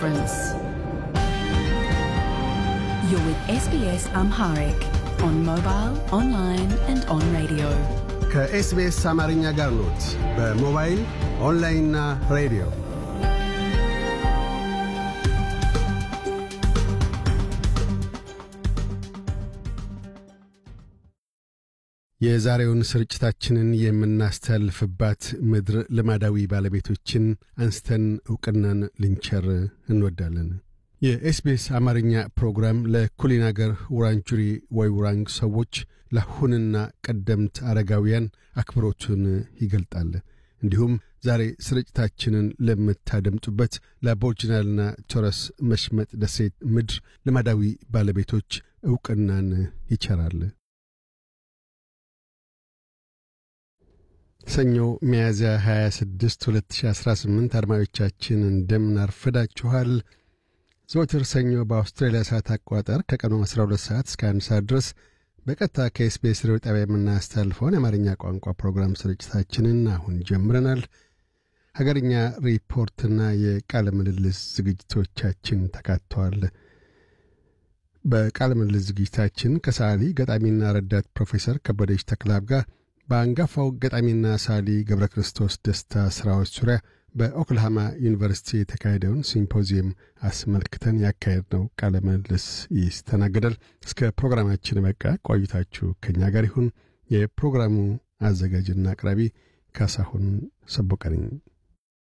difference. You're with SBS Amharic on mobile, online, and on radio. ከኤስቢኤስ አማርኛ ጋር ኖት። በሞባይል ኦንላይንና ሬዲዮ የዛሬውን ስርጭታችንን የምናስተላልፍባት ምድር ልማዳዊ ባለቤቶችን አንስተን ዕውቅናን ልንቸር እንወዳለን። የኤስቢኤስ አማርኛ ፕሮግራም ለኩሊን አገር ውራንጁሪ ወይ ውራንግ ሰዎች ለአሁንና ቀደምት አረጋውያን አክብሮቱን ይገልጣል። እንዲሁም ዛሬ ስርጭታችንን ለምታደምጡበት ለአቦርጅናልና ቶረስ መሽመጥ ደሴት ምድር ልማዳዊ ባለቤቶች ዕውቅናን ይቸራል። ሰኞ ሚያዝያ 26 2018 አድማጮቻችን እንደምን አርፍዳችኋል። ዘወትር ሰኞ በአውስትራሊያ ሰዓት አቆጣጠር ከቀኑ 12 ሰዓት እስከ 1 ሰዓት ድረስ በቀጥታ ከኤስቢኤስ ሬዲዮ ጣቢያ የምናስተላልፈውን የአማርኛ ቋንቋ ፕሮግራም ስርጭታችንን አሁን ጀምረናል። ሀገርኛ ሪፖርትና የቃለ ምልልስ ዝግጅቶቻችን ተካተዋል። በቃለ ምልልስ ዝግጅታችን ከሰዓሊ ገጣሚና ረዳት ፕሮፌሰር ከበደች ተክላብ ጋር በአንጋፋው ገጣሚና ሳሊ ገብረ ክርስቶስ ደስታ ሥራዎች ዙሪያ በኦክልሃማ ዩኒቨርሲቲ የተካሄደውን ሲምፖዚየም አስመልክተን ያካሄድነው ቃለ ምልልስ ይስተናገዳል። እስከ ፕሮግራማችን በቃ ቆይታችሁ ከእኛ ጋር ይሁን። የፕሮግራሙ አዘጋጅና አቅራቢ ካሳሁን ሰቦቀነኝ